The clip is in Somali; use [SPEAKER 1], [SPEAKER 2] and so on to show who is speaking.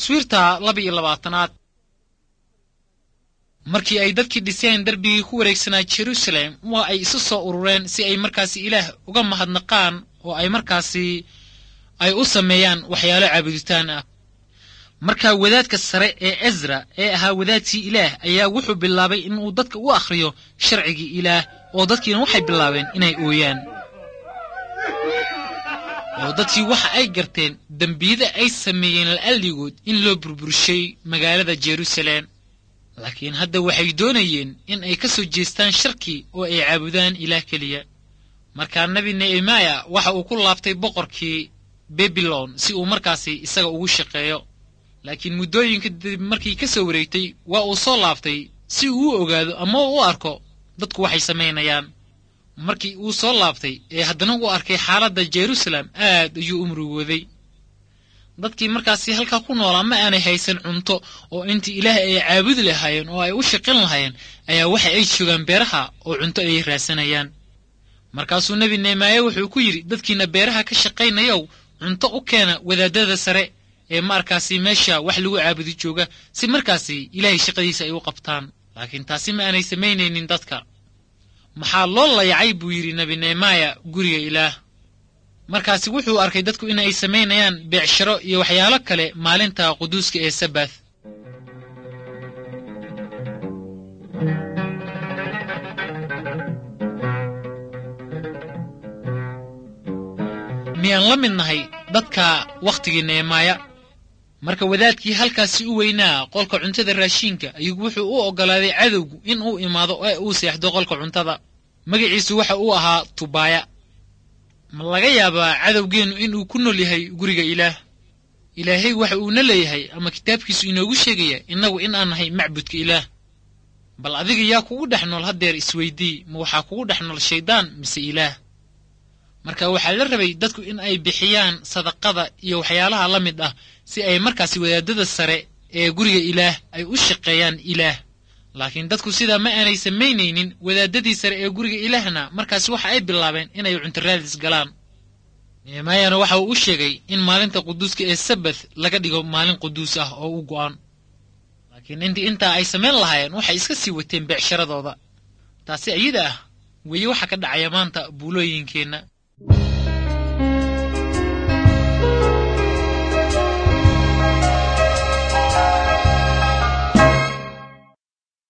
[SPEAKER 1] taswiirta laba iyo labaatanaad markii ay dadkii dhiseen darbigii ku wareegsanaa jerusalem waa ay isu soo urureen si ay markaasi ilaah uga mahadnaqaan oo ay markaasi ay u sameeyaan waxyaalo caabuditaan ah markaa wadaadka sare ee ezra ee ahaa wadaadkii ilaah ayaa wuxuu bilaabay inuu dadka u akhriyo sharcigii ilaah oo dadkiina waxay bilaabeen inay ooyaan oo dadkii waxa ay garteen dembiyada ay sameeyeen la'alligood in loo burburshay magaalada jerusalem laakiin hadda waxay doonayeen in ay ka soo jeestaan sharkii oo ay caabudaan ilaah keliya markaa nebi nehemaya waxa uu ku laabtay boqorkii babilon si uu markaasi isaga ugu shaqeeyo laakiin muddooyinka dib markii ka soo wareegtay waa uu soo laabtay si uu u ogaado ama u arko dadku waxay samaynayaan markii uu soo laabtay ee haddana uu arkay xaaladda jerusalem aad ayuu u murugooday dadkii markaasi halkaa ku noolaa ma aanay haysan cunto oo intii ilaah ay caabudi lahaayeen oo ay u shaqin lahaayeen ayaa waxa ay joogaan beeraha oo cunto ayay raadsanayaan markaasuu nebi nehemaaye wuxuu ku yidhi dadkiina beeraha ka shaqaynayow cunto u keena wadaadada sare ee markaasi meesha wax lagu caabudi jooga si markaasi ilaahay shaqadiisa ay u qabtaan laakiin taasi ma aanay samaynaynin dadka maxaa loo layacay buu yidhi nebi nehemaya guriga ilaah markaasi wuxuu arkay dadku in ay samaynayaan beecsharo iyo waxyaalo kale maalinta quduuska ee sabath miyaan la mid nahay dadka wakhtigii nehemaaya marka wadaadkii halkaasi u weynaa qolka cuntada raashiinka ayuu wuxuu u oggolaaday cadowgu in uu imaado ee uu seexdo qolka cuntada magaciisu waxa uu ahaa tubaaya ma laga yaabaa cadowgeennu inuu ku nool yahay guriga ilaah ilaahay waxa uuna leeyahay ama kitaabkiisu inoogu sheegaya innagu in aan nahay macbudka ilaah bal adiga yaa kugu dhex nool haddeer isweydii ma waxaa kugu dhex nool shayddaan mise ilaah marka waxaa la rabay dadku in ay bixiyaan sadaqada iyo waxyaalaha la mid ah si ay markaasi wadaadada sare ee guriga ilaah ay u shaqeeyaan ilaah laakiin dadku sidaa ma aanay samaynaynin wadaadadii sare ee guriga ilaahna markaasi waxa ay bilaabeen inay cuntaraadis galaan nehemaayana waxa uu u sheegay in maalinta quduuska ee sabath laga dhigo maalin quduus ah oo u go'an laakiin intii intaa ay samayn lahaayeen waxay iska sii wateen beecsharadooda taasi ayada ah weeye waxa ka dhacaya maanta buulooyinkeenna